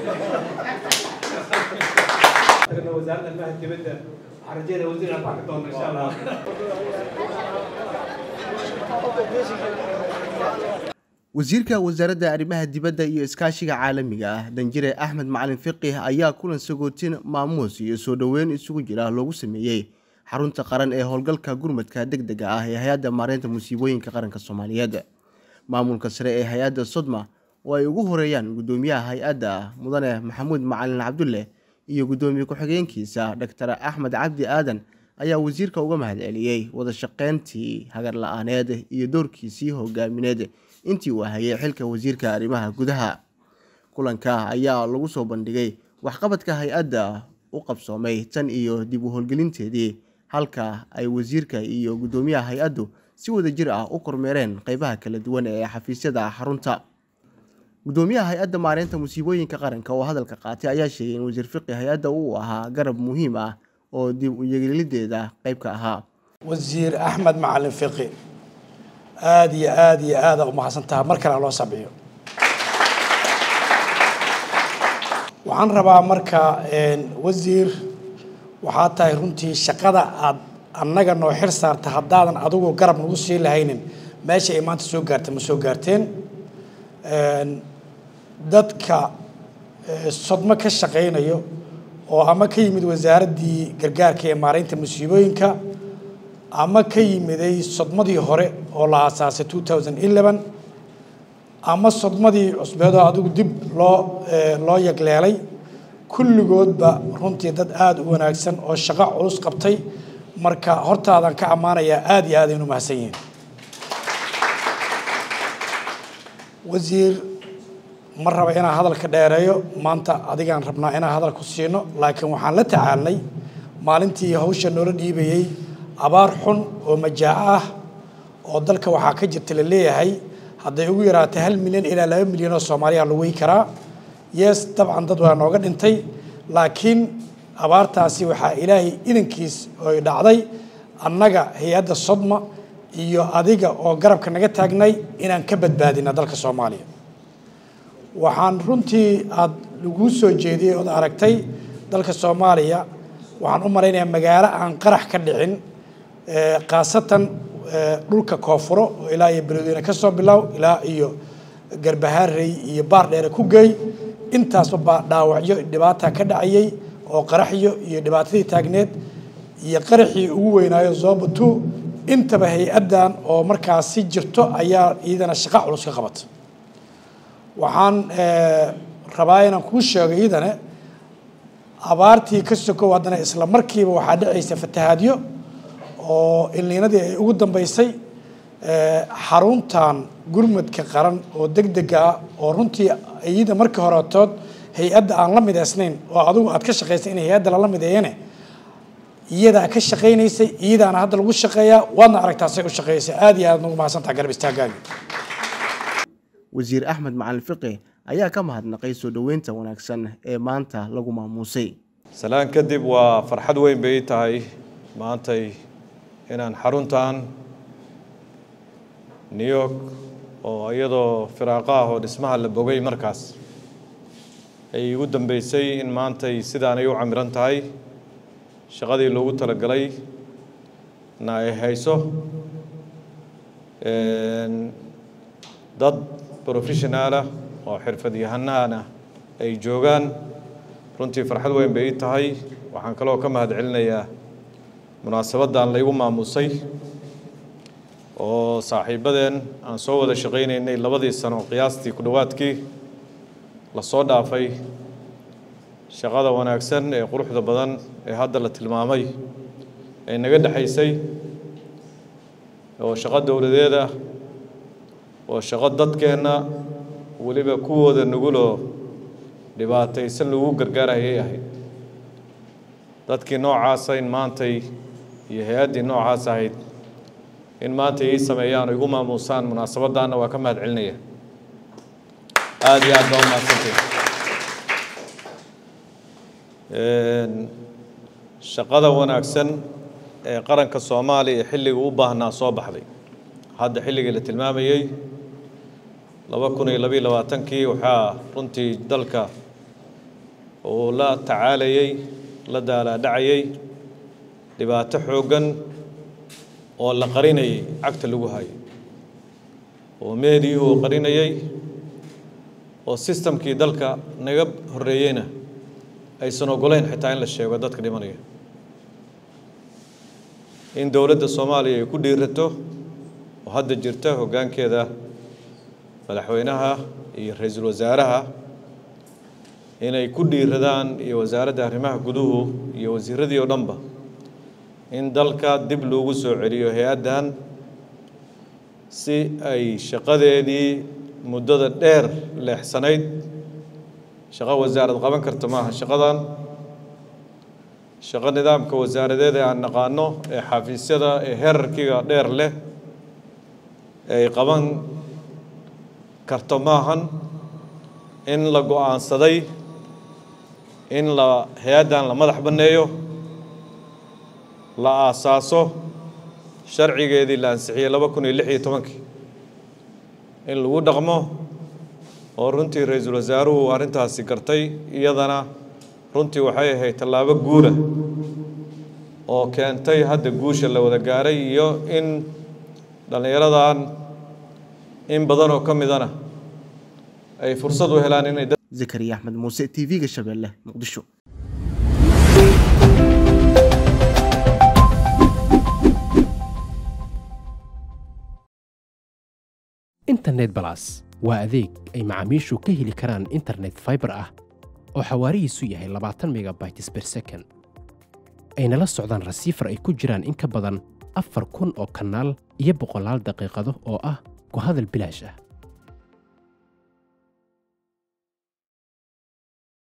wasaaradda arrimaha dibadda waxaan rajeynaya wasiir aan baaxi doono insha allah wasiirka wasaaradda arrimaha dibadda iyo iskaashiga caalamiga ah danjire axmed macalin fiqih ayaa kulan sagootin maamuus iyo soo dhoweyn isugu jira loogu sameeyey xarunta qaran ee howlgalka gurmadka deg dega ah ee hay-adda maareynta musiibooyinka qaranka soomaaliyeed maamulka sare ee hay-adda sodma oo ay ugu horeeyaan guddoomiyaha hay-adda mudane maxamuud macalin cabdulle iyo guddoomiye ku-xigeenkiisa doctor axmed cabdi aadan ayaa wasiirka uga mahadceliyey wada shaqeyntii hagar la-aaneed iyo doorkiisii hogaamineed intii uu hayay xilka wasiirka arrimaha gudaha kulanka ayaa lagu soo bandhigay waxqabadka hay-adda u qabsoomay tan iyo dib u howlgelinteedii halka ay wasiirka iyo guddoomiyaha hay-addu si wada jir ah u kormeereen qeybaha kala duwan ee xafiisyada xarunta guddoomiyaha hay-adda maareynta musiibooyinka qaranka oo hadalka qaatay ayaa sheegay in wasiir fiqi hay-adda uu ahaa garab muhiim ah oo dib u yeelideeda qeyb ka ahaa wasiir axmed macalin fiqi aada iyo aada iyo aada umahadsantaha mar kale loo sabciyo waxaan rabaa marka wasiir waxaa tahay runtii shaqada aad annaga noo xir saarta haddaadan adigu garab nagu sii lahaynin meesha ay maanta soo gaarta ma soo gaarteen dadka sodmo ka shaqaynayo oo ama ka yimid wasaaraddii gargaarka ee maareynta musiibooyinka ama ka yimiday sodmadii hore oo la aasaasay two thousand eleven ama sodmadii cusbeedoo adigu dib loo loo yagleelay kulligoodba runtii dad aada u wanaagsan oo shaqo culus qabtay marka hortaadan ka ammaanayaa aada iyo aad aynu mahadsan yihiin wasiir ma raba inaan hadalka dheereeyo maanta adigaan rabnaa inaan hadal ku siino laakiin waxaan la tacaalnay maalintii hawsha noola dhiibayey abaar xun oo majaaco ah oo dalka waxaa ka jirta la leeyahay hadday ugu yaraatay hal milyan ilaa laba milyan oo soomaaliya la wey karaa yes dabcan dad waa nooga dhintay laakiin abaartaasi waxaa ilaahay idankiis oy dhacday annaga hay-adda sodma iyo adiga oo garabka naga taagnay inaan ka badbaadina dalka soomaaliya waxaan runtii aada laguu soo jeediyey ood aragtay dalka soomaaliya waxaan u malaynayaa magaalo aan qarax ka dhicin khaasatan dhulka koonfuro oo ilaa iyo beledweyne ka soo bilow ilaa iyo garbahaarey iyo baar dheere ku geey intaasba baa dhaawacyo dhibaata ka dhacayey oo qaraxyo iyo dhibaatadii taagneed iyo qaraxii ugu weynaayo zoba two intaba hay-addan oo markaasi jirto ayaa iyadana shaqo culus ka qabata waxaan rabaa inaan kuu sheego iyadana abaartii ka sokow haddana isla markiiba waxaa dhacaysa fatahaadyo oo ilniinadii ay ugu dambeysay xaruntan gurmadka qaran oo deg dega ah oo runtii iyada markii horetood hay-adda aan la midaysnayn oo adigu aad ka shaqaysay in hay-adda lala mideeyane iyadaa ka shaqaynaysay iyadaana hadda lagu shaqeeyaa waadna aragtaasay u shaqeeysay aada iyo aad nagu mahadsantaha garab istaagaaga wasiir axmed macalin fiqi ayaa ka mahadnaqay soo dhoweynta wanaagsan ee maanta lagu maamuusay salaan kadib waa farxad weyn bay tahay maantay inaan xaruntan new york oo iyadoo firaaqo ah oo dhismaha la bogay markaas ay igu dambeysay in maantay sidaanay u camiran tahay shaqadii loogu talagalay na ay hayso dad professionaalah oo xirfadyahanaana ay joogaan runtii farxad weyn bay ii tahay waxaan kaloo ka mahad celinayaa munaasabaddan laygu maamuusay oo saaxiibadeen aan soo wada shaqaynaynay labadii sano qiyaastii ku dhowaadkii la soo dhaafay shaqada wanaagsan ee quruxda badan ee hadda la tilmaamay ee naga dhexaysay oo shaqo dowladeed ah oo shaqo dadkeenna weliba kuwooda nuguloo dhibaataysan lagu gargaarayay ahayd dadkii noocaasa in maantay iyo hay-addii noocaas ahayd in maanta ii sameeyaan oo igu maamuusaan munaasabaddaanna waa ka mahad celinaya aada iyo aad baa u mahadsantay shaqada wanaagsan ee qaranka soomaaliya ee xilliga u baahnaa soo baxday hadda xilligii la tilmaamayey laba kun iyo labayo labaatankii waxaa runtii dalka uu la tacaalayay la daalaadhacayay dhibaato xooggan oo la qarinayay cagta lagu hayay oo meediyuhu uu qarinayay oo sistamkii dalka naga horreeyeyna aysan ogoleyn xitaa in la sheego dadka dhimanaya in dowladda soomaaliya ay ku dhiirato oo hadda jirta hoggaankeeda madaxweynaha iyo ra-iisul wasaaraha inay ku dhiiradaan iyo wasaaradda arrimaha guduhu iyo wasiiradii oo dhanba in dalka dib loogu soo celiyo hay-addan si ay shaqadeedii muddada dheer leexsanayd shaqo wasaarad qaban karta maaha shaqadan shaqo nidaamka wasaaradeed ee aan naqaano ee xafiisyada ee herarkiga dheer leh ay qaban karto maahan in la go-aansaday in la hay-addan la madax banneeyo la aasaaso sharcigeedii la ansixiyey laba kun iyo lix iyo tobankii in lagu dhaqmo oo runtii ra-iisul wasaaruhu arrintaasi gartay iyadana runtii waxay ahayd tallaabo guula oo keentay hadda guusha la wada gaaray iyo in dhallinyaradan in badan oo ka midana ay fursad u helaan inay zakariya axmed muuse t v-ga shabeelle muqdisho internet balas waa adeeg ay macaamiishu ka heli karaan internet faibar ah oo xawaarihiisu yahay labaatan megabytes ber second ayna la socdaan rasiifar ay ku jiraan in ka badan afar kun oo kanaal iyo boqolaal daqiiqado oo ah ku hadal bilaash ah